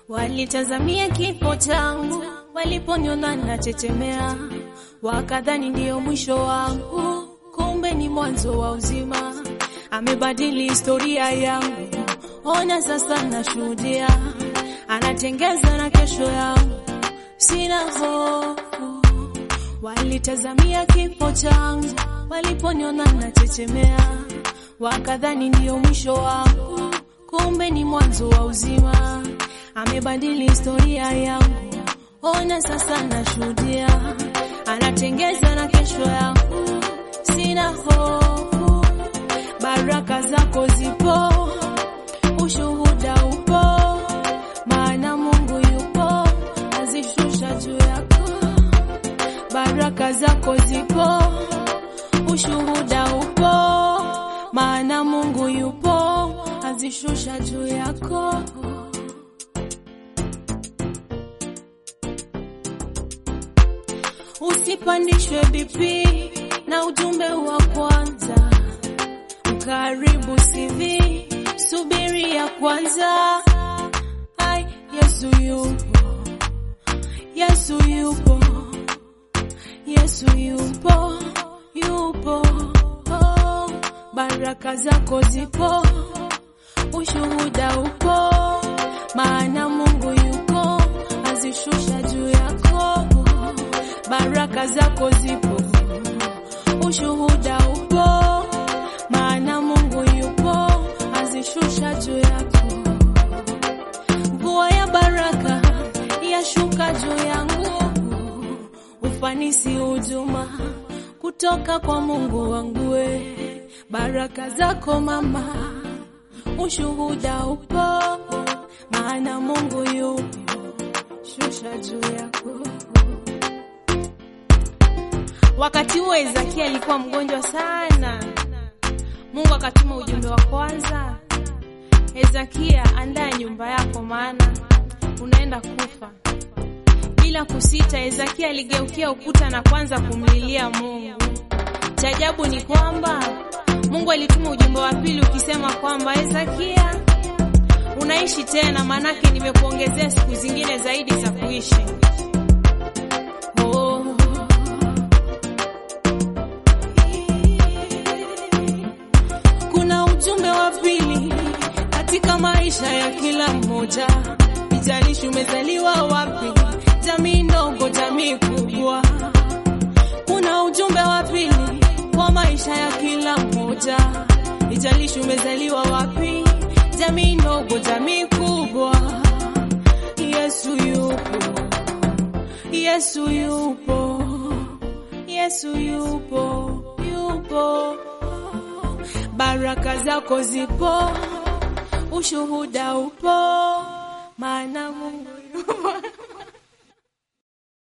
Walitazamia kifo changu, waliponiona nachechemea, wakadhani ndiyo mwisho wangu, kumbe ni mwanzo wa uzima. Amebadili historia yangu, ona sasa nashuhudia, anatengeza na kesho yangu, sina hofu. Walitazamia kifo changu, waliponiona nachechemea, wakadhani ndiyo mwisho wangu, kumbe ni mwanzo wa uzima. Amebadili historia yangu, ona sasa nashuhudia, anatengeza na kesho yangu, sina hofu. Baraka zako zipo, ushuhuda upo, maana Mungu yupo, azishusha juu yako. Baraka zako zipo, ushuhuda upo, maana Mungu yupo, azishusha juu yako. Usipandishwe BP na ujumbe wa kwanza, karibu CV, subiri ya kwanza. Ai, Yesu yupo, Yesu yupo, Yesu yupo, yupo. Oh, baraka zako zipo, ushuhuda upo, maana Mungu yuko, azishusha juu yako. Baraka zako zipo, ushuhuda upo, maana Mungu yupo, azishusha juu yako. Mvua ya baraka yashuka juu yangu, ufanisi hujuma kutoka kwa Mungu wangu. we. Baraka zako mama, ushuhuda upo, maana Mungu yupo, shusha juu yako. Wakati huo Ezekia alikuwa mgonjwa sana. Mungu akatuma ujumbe wa kwanza, Ezekia, andaa nyumba yako, maana unaenda kufa. Bila kusita, Ezekia aligeukia ukuta na kwanza kumlilia Mungu. Cha ajabu ni kwamba Mungu alituma ujumbe wa pili ukisema kwamba Ezekia, unaishi tena, maanake nimekuongezea siku zingine zaidi za kuishi. Oh. Kuna ujumbe wa pili katika maisha ya kila mmoja, ijalishi umezaliwa wapi, jamii ndogo, jamii kubwa. Kuna ujumbe wa pili kwa maisha ya kila mmoja, ijalishi umezaliwa wapi, jamii ndogo, jamii kubwa. Yesu yupo, Yesu yupo, Yesu yupo, yupo. Baraka zako zipo, ushuhuda upo, maana Mungu yupo.